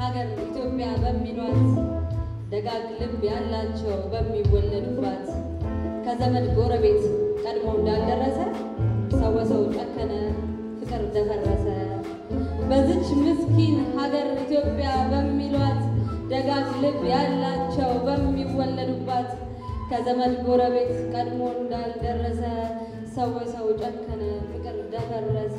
ሀገር ኢትዮጵያ በሚሏት ደጋግ ልብ ያላቸው በሚወለዱባት ከዘመድ ጎረቤት ቀድሞ እንዳልደረሰ ሰው በሰው ጨከነ፣ ፍቅር ደፈረሰ። በዚች ምስኪን ሀገር ኢትዮጵያ በሚሏት ደጋግ ልብ ያላቸው በሚወለዱባት ከዘመድ ጎረቤት ቀድሞ እንዳልደረሰ ሰው በሰው ጨከነ፣ ፍቅር ደፈረሰ።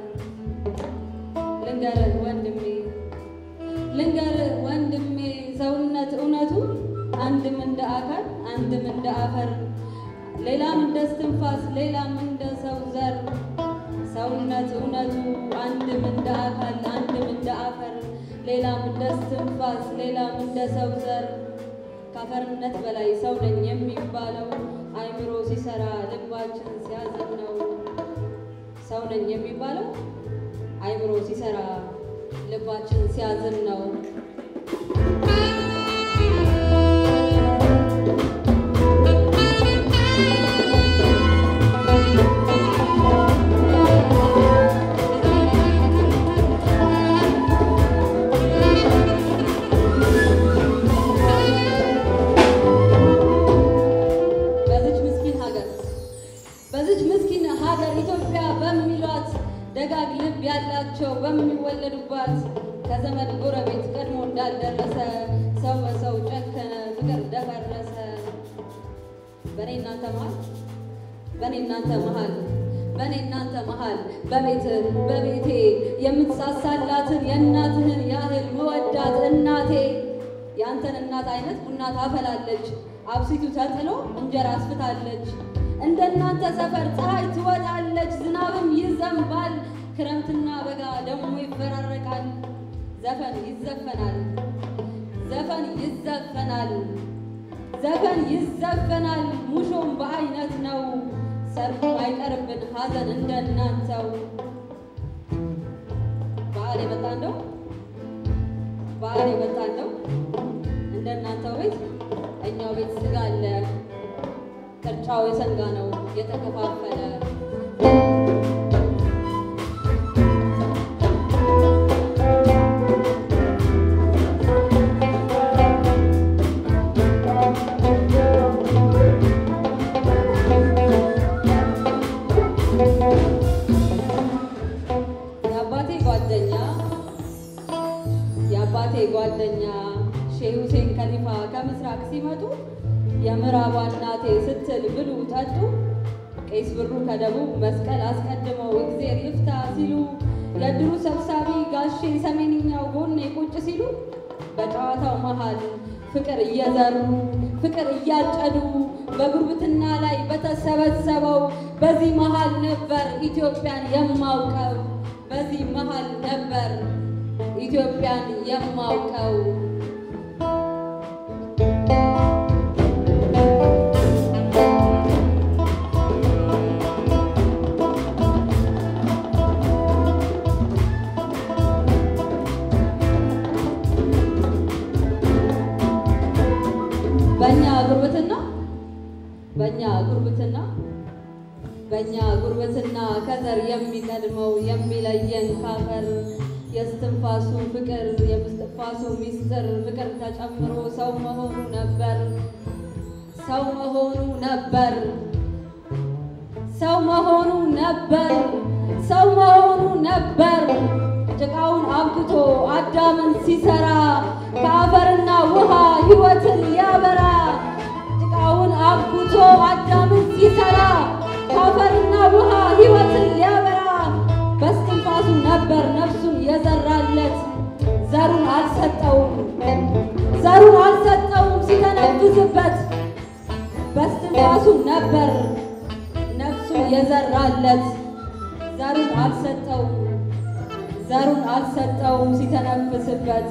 ልንገርህ ወንድሜ ልንገርህ ወንድሜ ሰውነት እውነቱ አንድም እንደ አካል አንድም እንደ አፈር ሌላም እንደ እስትንፋስ ሌላም እንደ ሰው ዘር ሰውነት እውነቱ አንድም እንደ አካል አንድም እንደ አፈር ሌላም እንደ እስትንፋስ ሌላም እንደ ሰው ዘር ከአፈርነት በላይ ሰው ነኝ የሚባለው አይምሮ ሲሰራ ልባችን ሲያዝን ነው። ሰው ነኝ የሚባለው አይምሮ ሲሰራ ልባችን ሲያዝን ነው። በዚች ምስኪን ሀገር በዚች ምስኪን ሀገር ኢትዮጵያ በሚሏት ደጋግ ልብ ያላቸው በሚወለዱባት ከዘመድ ጎረቤት ቀድሞ እንዳልደረሰ ሰው በሰው ጨከነ፣ ፍቅር ደፈረሰ። በእኔ እናንተ መሀል በእኔ እናንተ መሀል በእኔ እናንተ መሀል በቤት በቤቴ የምትሳሳላትን የእናትህን ያህል መወዳት እናቴ የአንተን እናት አይነት ቡና ታፈላለች፣ አብሲቱ ተጥሎ እንጀራ አስፍታለች። እንደ እናንተ ሰፈር ፀሐይ ትወጣለች፣ ዝናብም ይዘንባል፣ ክረምትና በጋ ደግሞ ይፈራረቃል። ዘፈን ይዘፈናል፣ ዘፈን ይዘፈናል፣ ዘፈን ይዘፈናል። ሙሾም በአይነት ነው፣ ሰርጉ አይቀርብን ሀዘን እንደ እናንተው። በዓል የመጣ እንደው በዓል የመጣ እንደው እንደ እናንተው ቤት እኛው ቤት ስጋ አለ፣ ቅርጫው የሰንጋ ነው የተከፋፈለ። የአባቴ ጓደኛ የአባቴ ጓደኛ ሼህ ሁሴን ከሊፋ ከምስራቅ ሲመጡ የምዕራቧ እናቴ ስትል ብሉ ጠጡ፣ ቄስ ብሩ ከደቡብ መስቀል አስቀድመው እግዜር ይፍታ ሲሉ፣ የድሩ ሰብሳቢ ጋሼ ሰሜንኛው ጎኔ ቁጭ ሲሉ፣ በጨዋታው መሃል ፍቅር እየዘሩ ፍቅር እያጨዱ በጉርብትና ላይ በተሰበሰበው በዚህ መሃል ነበር ኢትዮጵያን የማውቀው በዚህ መሃል ነበር ኢትዮጵያን የማውቀው። በእኛ ጉርብትና በእኛ ጉርብትና በእኛ ጉርብትና ከዘር የሚቀድመው የሚለየን ካፈር የስትንፋሱ ፍቅር የምስትንፋሱ ሚስጥር ፍቅር ተጨምሮ ሰው መሆኑ ነበር ሰው መሆኑ ነበር ሰው መሆኑ ነበር ሰው መሆኑ ነበር ጭቃውን አብክቶ አዳምን ሲሰራ ከአፈርና ውሃ ሕይወትን ሊያበራ ጭቃውን አብክቶ አዳምን ሲሰራ ከአፈርና ውሃ ሕይወትን ሊያበራ በስትንፋሱ ነበር ነፍሱን የዘራለት ዘሩን አልሰጠውም ዘሩን አልሰጠውም ሲተነፍስበት በስትንፋሱ ነበር ነፍሱን የዘራለት ዘሩን አልሰጠውም ዘሩን አልሰጠውም ሲተነፍስበት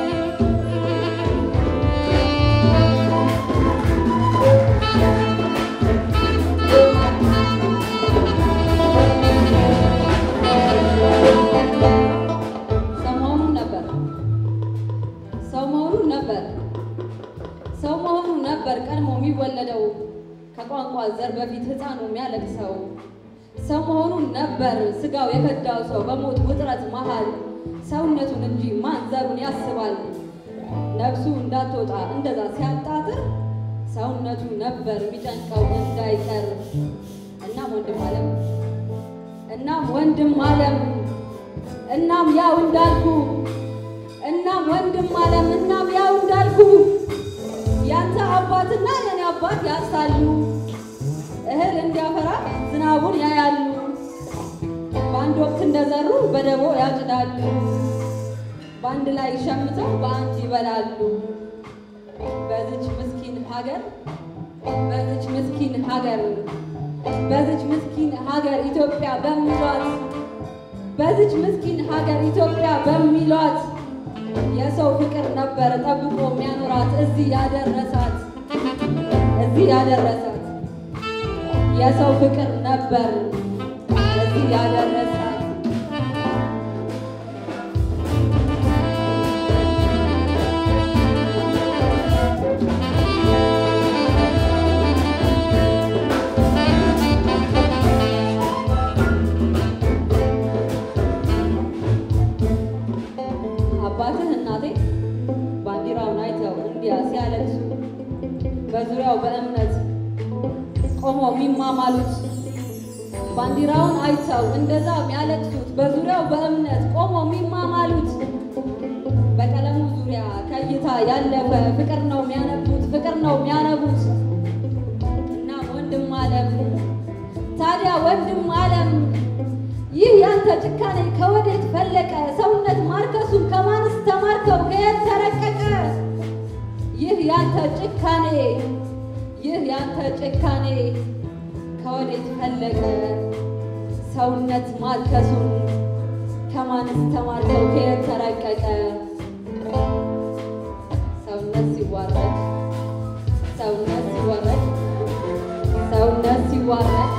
ሰው መሆኑን ነበር ሰው መሆኑን ነበር ሰው መሆኑን ነበር ቀድሞ የሚወለደው ከቋንቋ ዘር በፊት ሕፃኑ የሚያለቅሰው ሰው መሆኑን ነበር ስጋው የከዳው ሰው በሞት ውጥረት መሃል ሰውነቱን እንጂ ማን ዘሩን ያስባል። ነፍሱ እንዳትወጣ እንደዛ ሲያጣጥር ሰውነቱ ነበር የሚጨንቀው እንዳይቀር። እናም ወንድም አለም እናም ወንድም አለም እናም ያው እንዳልኩ እናም ወንድም አለም እናም ያው እንዳልኩ ያንተ አባትና የኔ አባት ያሳሉ እህል እንዲያፈራ ዝናቡን ያያሉ። በአንድ ወቅት እንደዘሩ በደቦ ያጭዳሉ። በአንድ ላይ ሸምተው በአንድ ይበላሉ። በዚች ምስኪን ሀገር በዚች ምስኪን ሀገር በዚች ምስኪን ሀገር ኢትዮጵያ በሚሏት በዚች ምስኪን ሀገር ኢትዮጵያ በሚሏት የሰው ፍቅር ነበር ጠብቆ የሚያኖራት እዚህ ያደረሳት እዚህ ያደረሳት የሰው ፍቅር ነበር እዚህ ያደረሳት። አባትህ እናቴ ባንዲራውን አይተው እንዲያ ሲያለቅሱ በዙሪያው በእምነት ቆመው የሚማማሉት ባንዲራውን አይተው እንደዛ የሚያለቅሱት በዙሪያው በእምነት ቆመው የሚማማሉት በቀለሙ ዙሪያ ከእይታ ያለፈ ፍቅር ነው የሚያነቡት ፍቅር ነው የሚያነቡት። እና ወንድም አለም ታዲያ ወንድም አለም ይህ ያንተ ጭካኔ ከወዴት ፈለቀ? ሰውነት ማርከሱን ከማንስ ተማርከው ከየት ተረቀቀ? ይህ ያንተ ጭካኔ ይህ ያንተ ጭካኔ ከወዴት ፈለቀ? ሰውነት ማርከሱን ከማንስ ተማርከው ከየት ተረቀቀ? ሰውነት ሲዋረድ ሰውነት ሲዋረድ ሰውነት ሲዋረድ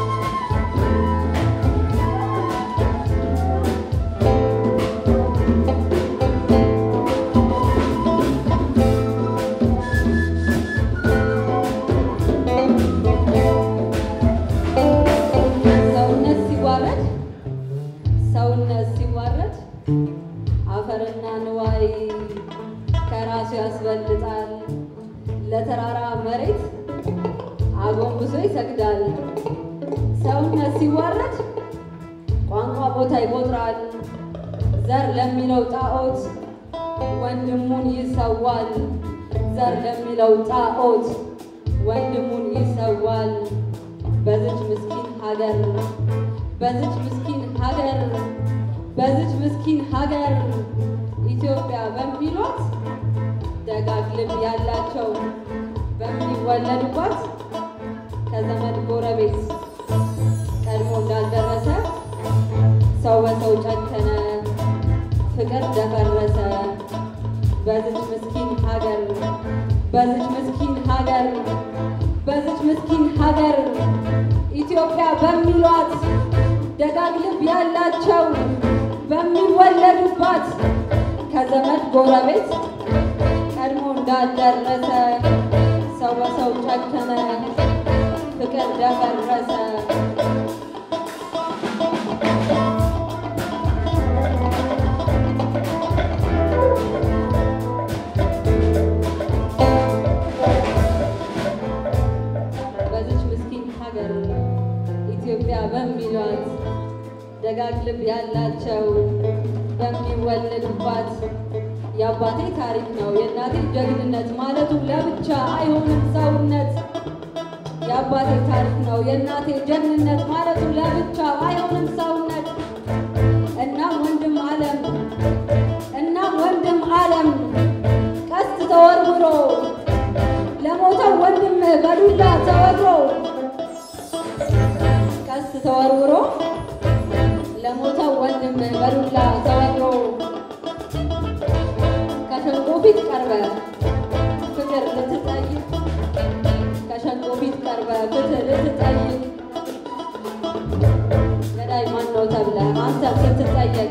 ሰውነት ሲዋረድ ሰውነት ሲዋረድ አፈርና ንዋይ ከራሱ ያስበልጣል። ለተራራ መሬት አጎንብሶ ይሰግዳል። ሰውነት ሲዋረድ ቋንቋ ቦታ ይቆጥራል። ዘር ለሚለው ጣዖት ወንድሙን ይሰዋል። ዘር ለሚለው ጣዖት ወንድሙን ይሰዋል። በዚች ምስኪን ሀገር በዚች ምስኪን ሀገር በዚች ምስኪን ሀገር ኢትዮጵያ በሚሏት ደጋግ ልብ ያላቸው በሚወለዱባት ከዘመድ ጎረቤት ቀድሞ እንዳልደረሰ ሰው በሰው ጨከነ፣ ፍቅር ደፈረሰ። በዚች ምስኪን ሀገር በዚች ምስኪን ሀገር በዚች ምስኪን ሀገር ኢትዮጵያ በሚሏት ደጋግ ልብ ያላቸው በሚወለዱባት ከዘመድ ጎረቤት ቀድሞ እንዳልደረሰ ሰው በሰው ጨከነ፣ ፍቅር ደፈረሰ። በዚች ምስኪን ሀገር ኢትዮጵያ በሚሏት ደጋግ ልብ ያላቸው በሚወለዱባት የአባቴ ታሪክ ነው የእናቴ ጀግንነት ማለቱ ለብቻ አይሆንም ሰውነት። የአባቴ ታሪክ ነው የእናቴ ጀግንነት ማለቱ ለብቻ አይሆንም ሰውነት። እናም ወንድም አለም እናም ወንድም አለም ቀስት ተወርውሮ ለሞተው ወንድም በዱላ ተወግሮ ቀስት ተወርውሮ ለሞተው ወንድም በዱላ ተወግሮ ከሸንቆ ፊት ቀርበ ፍቅር ልትጠይቅ ከሸንቆ ፊት ቀርበ ፍትህ ልትጠይቅ ገዳይ ማን ነው ተብለ አንተም ስትጠየቅ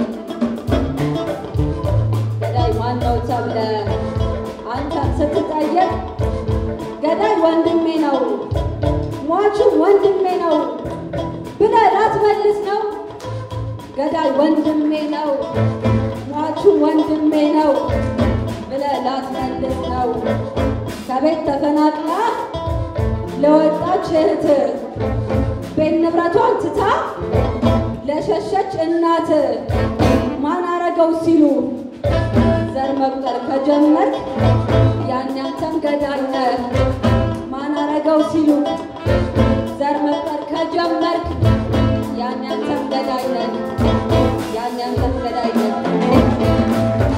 ገዳይ ማን ነው ተብለ አንተም ስትጠየቅ ገዳይ ወንድሜ ነው ሟቹ ወንድሜ ነው ብለህ ላትመልስ ነው። ገዳይ ወንድሜ ነው ሟቹ ሟቹን ወንድሜ ነው ብለህ ላትመልስ ነው ከቤት ተፈናቅላ ለወጣች እህት ቤት ንብረቷን ትታ ለሸሸች እናት ማን አረገው ሲሉ ዘር መቁጠር ከጀመርክ ያን ያንተም ገዳይ ነህ። ማን አረገው ሲሉ ዘር መቁጠር ከጀመርክ ያን ያንተም ገዳይ ነህ። ያን ያንተም ገዳይ ነህ።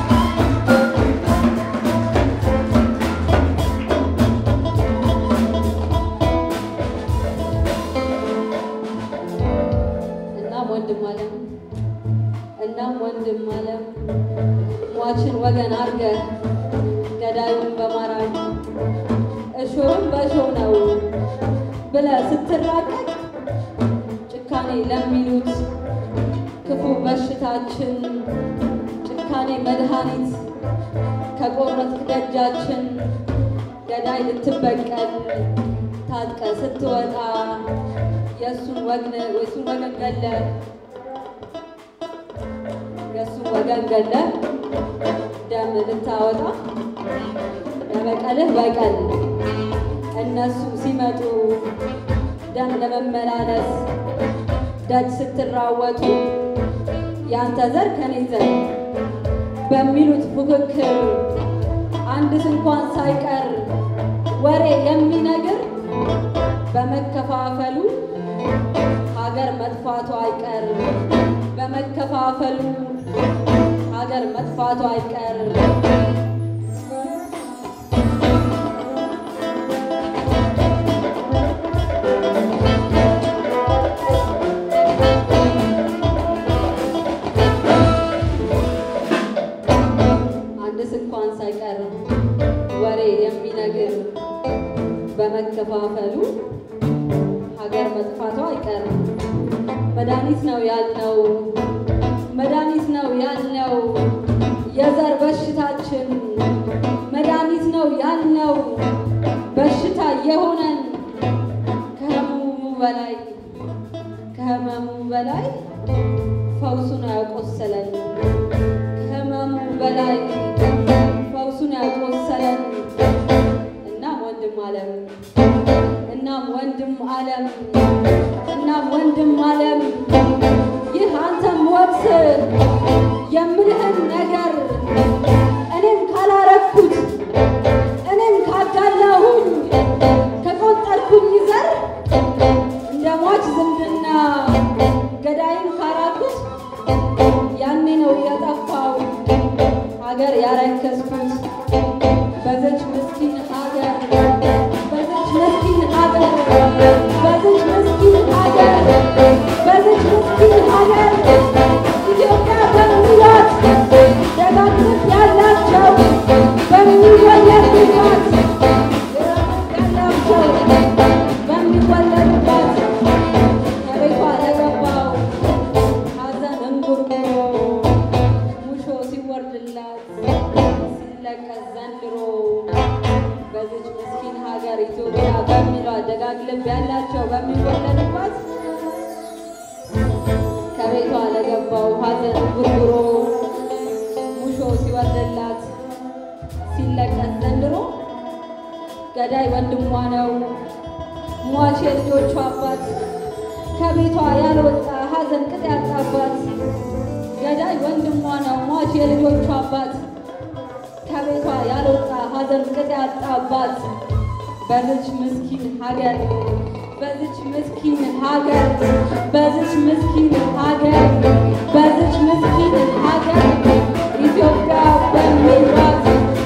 እናም ወንድም አለም እናም ወንድም አለም ሟችን ወገን አርገህ ገዳዩን በማራቅ እሾህም በእሾህ ነው ብለህ ስትራቀቅ ጭካኔ ለሚሉት ክፉ በሽታችን ጭካኔ መድኃኒት ከቆረጥ ደጃችን ገዳይ ልትበቀል ታጥቀ ስትወጣ የእሱን ወግን የእሱን ወገን ገለ የእሱን ወገን ገለ ደም ልታወጣ ለበቀልህ በቀል እነሱ ሲመጡ ደም ለመመላለስ ደጅ ስትራወጡ ያንተ ዘር ከኔ ዘር በሚሉት ፉክክር አንድስ እንኳን ሳይቀር ወሬ የሚነግር በመከፋፈሉ ሀገር መጥፋቱ አይቀር በመከፋፈሉ ሀገር መጥፋቱ አይቀር። አንድስ እንኳን ሳይቀር ወሬ የሚነግር በመከፋፈሉ ሀገር መጥፋቱ አይቀርም። መድኃኒት ነው ያልነው መድኃኒት ነው ያልነው የዘር በሽታችን መድኃኒት ነው ያልነው በሽታ የሆነን ከህመሙ በላይ ከህመሙ በላይ ፈውሱን ያቆሰለን ከህመሙ በላይ ፈውሱን ያቆሰለን እናም ወንድም አለም እናም ወንድም አለም እናም ወንድም አለም ይህ አንተም ወቅት የምልህን ነገር እኔም ካላረኩት እኔም ካጋላሁኝ ከቆጠርኩኝ ዘር እንደ ሟች ዝምድና ገዳይም ካራኩት ያኔ ነው የጠፋው ሀገር ያረከስኩት በዘች ምስኪን ሀገር በዘች ምስኪን ሀገር በዘች ምስኪን ሀገር በዘች ምስኪን ሀገር ኢትዮጵያ በሚሏት ደጋግምት ያላቸው በሚወለዱባት ያላቸው በሚወለዱባት ከቤቷ ለገባው ሀዘን እንጉርጉሮ ሙሾ ሲወርድላት ሲለቀስ ዘንድሮ በዚች ምስኪን ሀገር ኢትዮጵያ በሚሏት ደጋግ ልብ ያላቸው በሚወለዱባት ከቤቷ ለገባው ሀዘን እንጉርጉሮ ሙሾ ሲወርድላት ሲለቀስ ዘንድሮ ገዳይ ወንድሟ ነው ሟች የልጆቿ አባት ከቤቷ ያልወጣ ሀዘን ቅጥ ያጣባት ገዳይ ወንድሟ ነው ሟች የልጆቿ አባት ከቤቷ ያልወጣ ሀዘን ቅጥ ያጣባት በዚች ምስኪን ሀገር በዚች ምስኪን ሀገር በዚች ምስኪን ሀገር በዚች ምስኪን ሀገር ኢትዮጵያ በሚሏት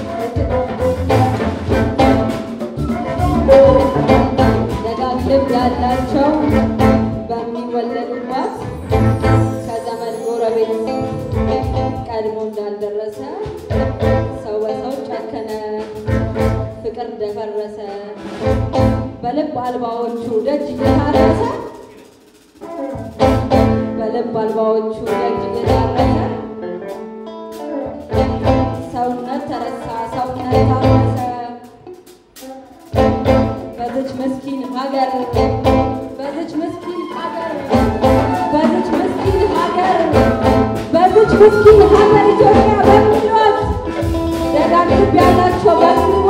ደጋግ ልብ ያላቸው በሚወለዱባት ከዘመድ ጎረቤት ቀድሞ እንዳልደረሰ ሰው በሰው ጨከነ፣ ፍቅር ደፈረሰ፣ በልብ አልባዎቹ ደጅ እየታረሰ በልብ አልባዎቹ ደጅ እየታረሰ ሰውነት ተረሳ፣ ሰውነት ታረሰ። በዚች ምስኪን ሀገር በዚች ምስኪን ሀገር በዚች ምስኪን ሀገር በዚች በዚች ምስኪን ሀገር ኢትዮጵያ በምንሏት ደጋግ ያላቸው በምንሏት